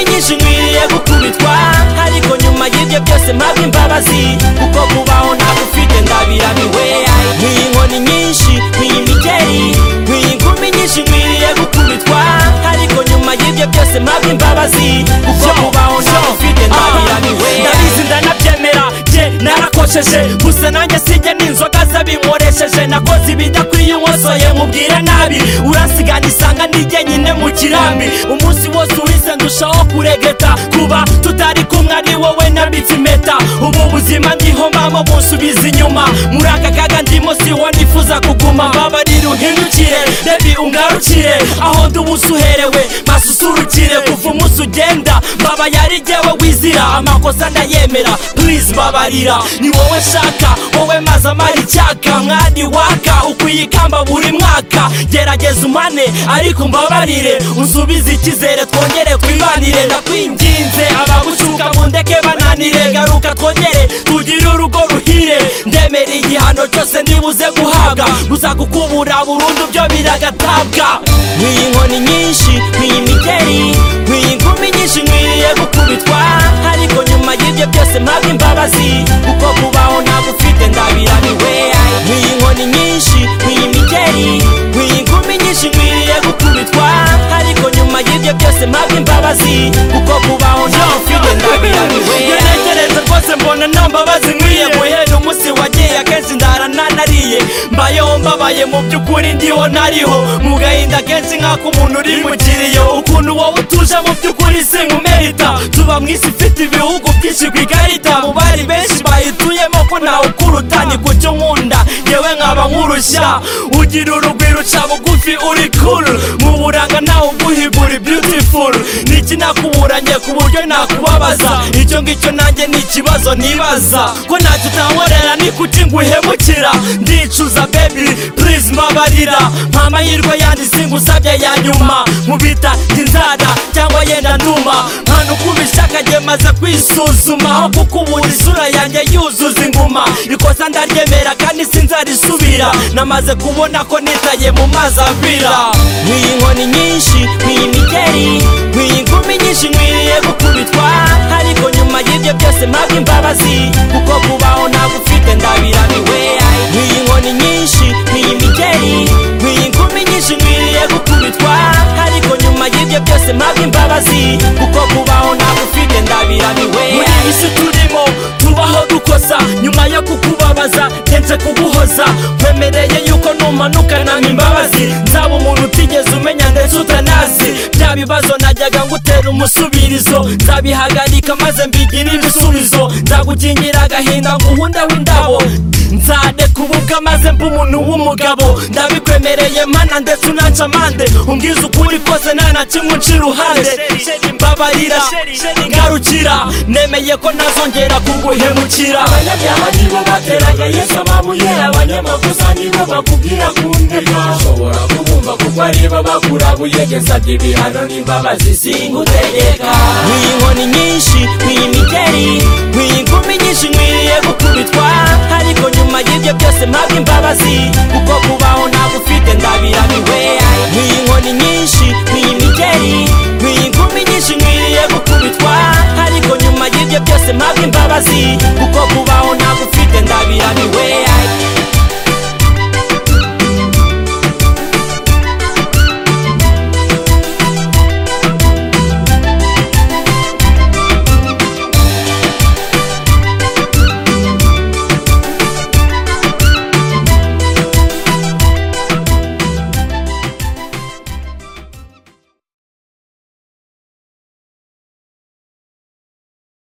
kenshi nkwiriye gukubitwa ariko nyuma y'ibyo byose mpabwa imbabazi kuko kubaho ntabwo ufite ndabirabiwe Ay, nk'iyi nkoni nyinshi nk'iyi migeri nk'iyi ngumi nyinshi nkwiriye gukubitwa ariko nyuma y'ibyo byose mpabwa imbabazi kuko kubaho ntabwo ufite ndabirabiwe ndabizi ndanabyemera njye narakosheje gusa nanjye sijya n'inzoga zabinkoresheje nakoze ibidakwiye unkosoye mubwira nabi urasigana isanga nijye nyine mu kirambi umunsi wose urize ndushaho kuregeta kuba tutari kumwe ari wowe nabitse impeta ubu buzima ndiho mbamo bunsubiza inyuma muri aka kaga ndimo siho nifuza kuguma mbabarira uhindukire rebi umwarukire aho ndi uherewe basusurukire kuva umunsi ugenda mbaba yari jyewe wizira amakosa ndayemera please mbabarira ni wowe nshaka wowe maze amara icyaka mwari waka ukwiye ikamba buri mwaka gerageza umane ariko mbabarire unsubize icyizere twongere twibanire ndakwinginze abagucuka mu ndeke bananire garuka twongere tugire urugo ruhire ndemera igihano cyose ndibuze guhabwa gusa gukubura burundu byo biragatabwa nk'iyi nkoni nyinshi nk'iyi migeri nk'iyi ngumi nyinshi nkwiriye gukubitwa ariko nyuma y'ibyo byose mpabwa imbabazi kuko kubaho ntabwo ufite ndabirabiwe Ay, nk'iyi nkoni nyinshi nk'iyi migeri nk'iyi ngumi nyinshi nkwiriye gukubitwa ariko nyuma y'ibyo byose mpabwa imbabazi kuko kubaho ntabwo ufite ndabirabiwe ngerekereza rwose mbona nta mbabazi nkwiye guhera umunsi wagiye akenshi ndara nanariye mbayeho mbabaye mu by'ukuri ndiho nariho mu gahinda kenshi nk'ako umuntu uri mu kiriyo ukuntu wowe utuje mu by'ukuri sinkumerita tuba mu isi ifite ibihugu byinshi ku ikarita mu bari benshi bayituyemo ko ntawe ukuruta ni ku cyo nkunda yewe nkaba nkurushya ugira urugwiro uca bugufi uri kuru mu buranga ntawe uguhigura beautiful niki nakuburanye ku buryo nakubabaza icyo ngicyo nanjye ni ikibazo nibaza ko ntacyo utankorera ni kuki nguhemukira ndicuza baby please mbabarira nta mahirwe yandi singusabye ya nyuma nkubita inzara cyangwa yenda ntuma nta nukubishaka njye maze kwisuzuma aho kuko ubundi isura yanjye yuzuza inguma ikosa ndaryemera kandi sinzarisubira namaze kubona ko nitaye mu mazi avira nk'iyi nkoni nyinshi nk'iyi migeri nk'iyi ngumi nyinshi nkwiriye gukubitwa ariko nyuma y'ibyo byose mpabwa imbabazi kuko kubaho ntabwo ufite ndabirabiwe Ay, nk'iyi nkoni nyinshi nk'iyi migeri nk'iyi ngumi nyinshi nkwiriye gukubitwa ariko nyuma y'ibyo byose mpabwa imbabazi kuko kubaho ntabwo ufite ndabirabiwe muri iyi si turimo tubaho dukosa nyuma yo kukubabaza kenshi kuguhoza kwemereye yuko numanukana imbabazi nzaba umuntu utigeze umenya ndetse utanazi bya bibazo najyaga ngutera umusubirizo nzabihagarika maze mbigire ibisubizo nzagukingira agahinda nguhundeho indabo nzade kubuka maze mba umuntu w'umugabo ndabikwemereye mana ndetse unaca amande umbwiza ukuri kose nta na kimwe uca iruhande mbabarira ngarukira nemeye ko ntazongera kuguhemukira abanyabyaha nibo bateraga yesu amabuye abanyamakosa nibo bakubwira kundeka ushobora kubumva kuko aribo bakurabuye gesabye ibihano n'imbabazi singutegeka nk'iyi nkoni nyinshi nk'iyi migeri nk'iyi ngumi nyinshi nkwiriye gukubitwa ariko nyuma y'ibyo byose mpabwa imbabazi kuko kubaho ntabwo ufite ndabirabiwe Ay, nk'iyi nkoni nyinshi nk'iyi migeri nk'iyi ngumi nyinshi nkwiriye gukubitwa ariko nyuma y'ibyo byose mpabwa imbabazi kuko kubaho ntabwo ufite ndabirabiwe Ay,